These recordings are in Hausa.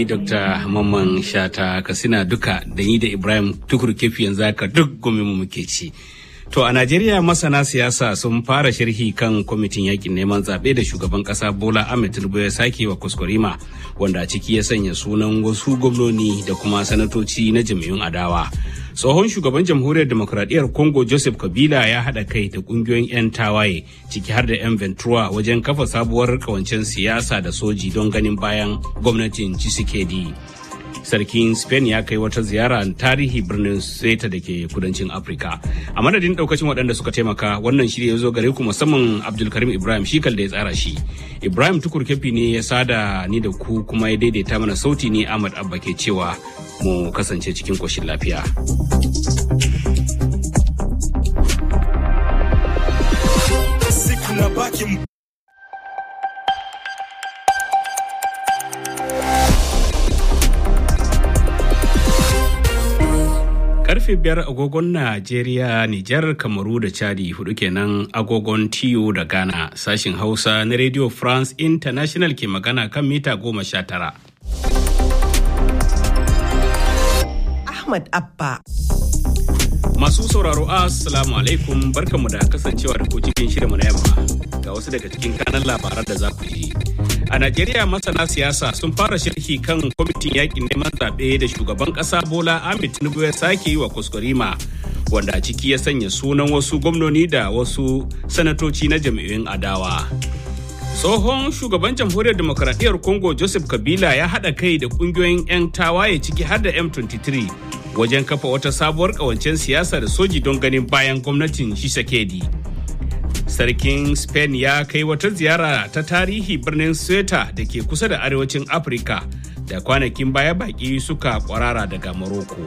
Dr. Mamman Shata Katsina duka da ni da Ibrahim Tukur Kefi yanzu haka duk gumi mu muke ci. To a Najeriya masana siyasa sun fara sharhi kan kwamitin yakin neman zaɓe da shugaban ƙasa Bola Ahmed Tinubu ya sake wa kuskurima wanda a ciki ya sanya sunan wasu gwamnoni da kuma sanatoci na jam'iyyun adawa. Tsohon shugaban jamhuriyar demokuraɗiyyar Congo Joseph Kabila ya haɗa kai da ƙungiyoyin 'yan tawaye ciki har da 'yan Ventura wajen kafa sabuwar kawancen siyasa da soji don ganin bayan gwamnatin Tshisekedi. sarkin spain ya kai wata ziyara tarihi birnin seta da ke kudancin afirka a madadin daukacin waɗanda suka taimaka wannan shirya ya zo gare ku musamman abdulkarim ibrahim shi da ya tsara shi ibrahim tukur kefi ne ya sada ni da ku kuma ya daidaita mana sauti ne ahmad abba ke cewa mu kasance cikin koshin lafiya karfe biyar agogon Najeriya, Nijar, Kamaru da Chadi hudu kenan agogon TU da Ghana sashin Hausa na Radio France International ke magana kan mita goma sha tara. Ahmad Abba. Masu sauraro Assalamu alaikum barkanmu da kasancewa da ku cikin shirinmu na yamma ga wasu daga cikin kanan labaran da za ku ji. A Najeriya masana siyasa sun fara sharhi kan kwamitin yakin neman zaɓe da shugaban ƙasa Bola Ahmed Tinubu ya sake yi wa kuskurima wanda a ciki ya sanya sunan wasu gwamnoni da wasu sanatoci na jam'iyyun adawa. Tsohon shugaban jamhuriyar demokaradiyyar Congo Joseph Kabila ya haɗa kai da ƙungiyoyin 'yan tawaye ciki har da M23 wajen kafa wata sabuwar ƙawancen siyasa da soji don ganin bayan gwamnatin Tshisekedi. sarkin spain ya kai wata ziyara ta tarihi birnin sweta da ke kusa da arewacin afirka da kwanakin baya baki suka kwarara daga morocco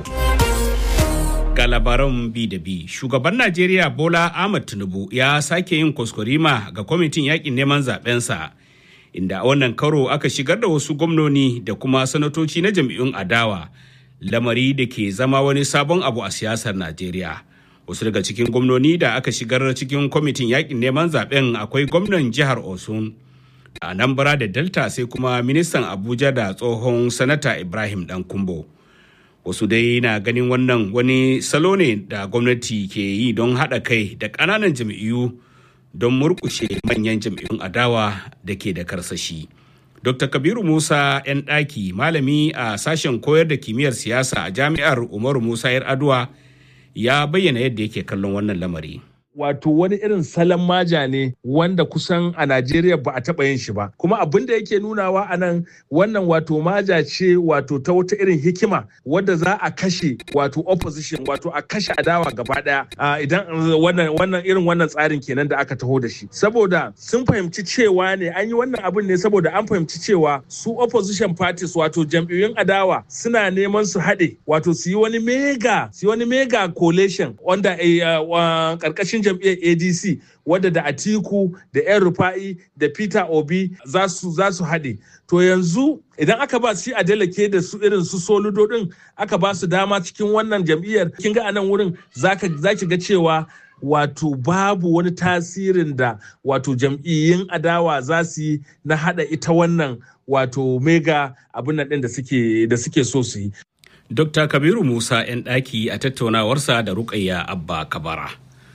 ga labaran bi da bi shugaban najeriya bola ahmad tinubu ya sake yin kuskurima ga kwamitin yakin neman zabensa inda a wannan karo aka shigar da wasu gwamnoni da kuma sanatoci na jam'iyyun adawa lamari da ke zama wani sabon abu a siyasar najeriya wasu daga cikin gwamnoni da aka shigar cikin kwamitin yakin neman zaben akwai gwamnan jihar osun a anambra da delta sai kuma ministan abuja da tsohon sanata ibrahim dan kumbo wasu dai na ganin wannan wani salo ne da gwamnati ke yi don haɗa kai da ƙananan jam'iyyu don murƙushe manyan jam'iyyun adawa da ke da karsashi dr kabiru musa 'yan ɗaki malami a sashen koyar da kimiyyar siyasa a jami'ar umaru musa 'yar aduwa ya bayyana yadda yake kallon wannan lamari. wato wani irin salon maja ne wanda kusan a Najeriya ba a taɓa yin shi ba. Kuma abin da yake nunawa a nan wannan wato maja ce wato ta wata irin hikima wadda za a kashe wato opposition wato a kashe adawa gaba ɗaya idan wannan wannan irin wannan tsarin kenan da aka taho da shi. Saboda sun fahimci cewa ne an yi wannan abin ne saboda an fahimci cewa su opposition parties wato jam'iyyun adawa suna neman su haɗe wato su yi wani mega su yi wani mega coalition wanda ƙarƙashin jam'iyyar adc wadda da atiku da yan rufa'i da peter obi za su haɗe to yanzu idan aka ba shi adeleke da su irin su soludo din aka ba su dama cikin wannan jam'iyyar kin ga anan wurin za ki ga cewa wato babu wani tasirin da wato jam'iyyun adawa za su yi na haɗa ita wannan wato mega abin nan ɗin da suke so su yi Dr. Kabiru Musa 'yan ɗaki a tattaunawarsa da Rukayya Abba Kabara.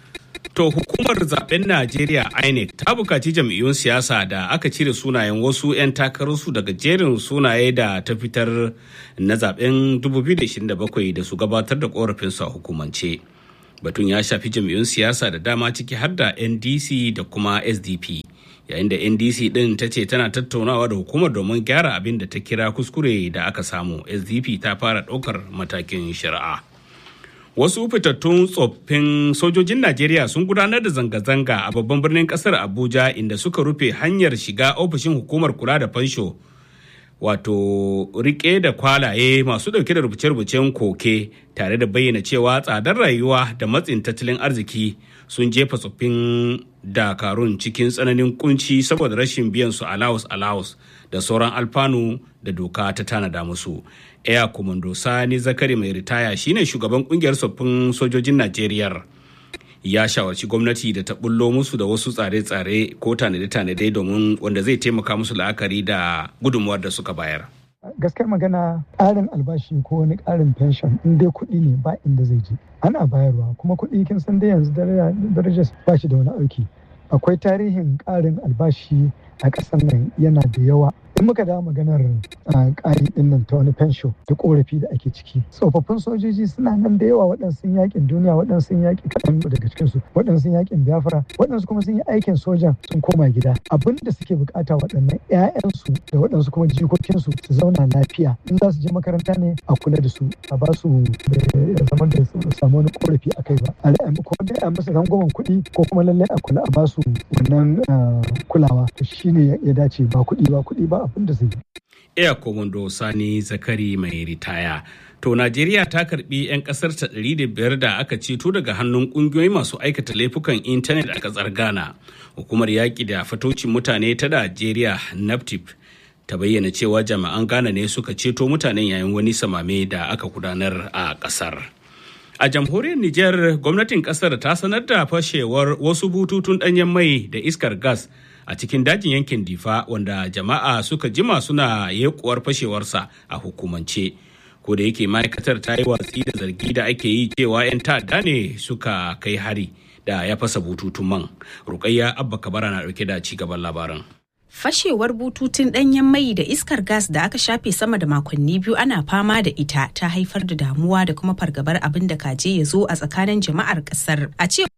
To hukumar zaben Najeriya INEC ta bukaci jam'iyyun siyasa da aka cire sunayen wasu 'yan takararsu daga jerin sunaye da ta fitar na zaben 2027 da su gabatar da korafinsu a hukumance. Batun ya shafi jam'iyyun siyasa da dama ciki har da NDC da kuma SDP. Yayin da NDC ɗin ta ce tana tattaunawa da hukumar domin gyara abin da ta kira kuskure da aka samu. SDP ta fara ɗaukar matakin shari'a. wasu fitattun tsoffin sojojin najeriya sun gudanar da zanga-zanga a babban birnin kasar abuja inda suka rufe hanyar shiga ofishin hukumar kula da fansho wato rike da kwalaye masu dauke da rubuce-rubucen koke tare da bayyana cewa tsadar rayuwa da matsin tattalin arziki sun jefa tsoffin dakarun cikin tsananin kunci saboda rashin biyan su allowance allowance da sauran alfanu da doka ta tanada musu Air Commando Sani Zakari mai ritaya shine shugaban kungiyar tsoffin sojojin Najeriya. Ya shawarci gwamnati da ta bullo musu da wasu tsare-tsare ko tanade-tanade domin wanda zai taimaka musu la'akari da gudunmuwar da suka bayar. gaskiyar magana ƙarin albashi ko wani ƙarin pension in dai kuɗi ne ba inda zai je ana bayarwa kuma kuɗi kin san dai yanzu darajar ba shi da wani auki akwai tarihin ƙarin albashi a ƙasar nan yana da yawa in muka dawo maganar ƙari ɗin nan ta wani fensho da ƙorafi da ake ciki tsofaffin sojoji suna nan da yawa waɗansu yakin duniya waɗansu yaƙi kaɗan daga cikinsu waɗansu yakin biafra waɗansu kuma sun yi aikin sojan sun koma gida abin da suke bukata waɗannan 'ya'yansu da waɗansu kuma jikokinsu su zauna lafiya in za su je makaranta ne a kula da su a ba su zama da su samu wani ƙorafi a kai ba a ko dai a musu rangwamen kuɗi ko kuma lallai a kula a ba su wannan kulawa to shine ya dace ba kuɗi ba kuɗi ba abin da zai yi. Air Commodore Sani Zakari mai ritaya. To Najeriya ta karbi 'yan kasar ta ɗari da biyar da aka ceto daga hannun ƙungiyoyi masu aikata laifukan intanet a ƙasar Ghana. Hukumar yaƙi da fatocin mutane ta Najeriya NAPTIP ta bayyana cewa jami'an Ghana ne suka ceto mutanen yayin wani samame da aka gudanar a ƙasar. A jamhuriyar Nijar, gwamnatin ƙasar ta sanar da fashewar wasu bututun ɗanyen mai da iskar gas a cikin dajin yankin difa wanda jama'a suka jima suna yekuwar fashewarsa a hukumance ko da yake ma'aikatar ta yi watsi da zargi da ake yi cewa 'yan ta'adda ne suka kai hari da ya fasa bututun man rukayya abba kabara na dauke da ci gaban labaran Fashewar bututun ɗanyen mai da iskar gas da aka shafe sama da makonni biyu ana fama da ita ta haifar da damuwa da kuma fargabar abin da kaje ya zo a tsakanin jama'ar ƙasar. A cewar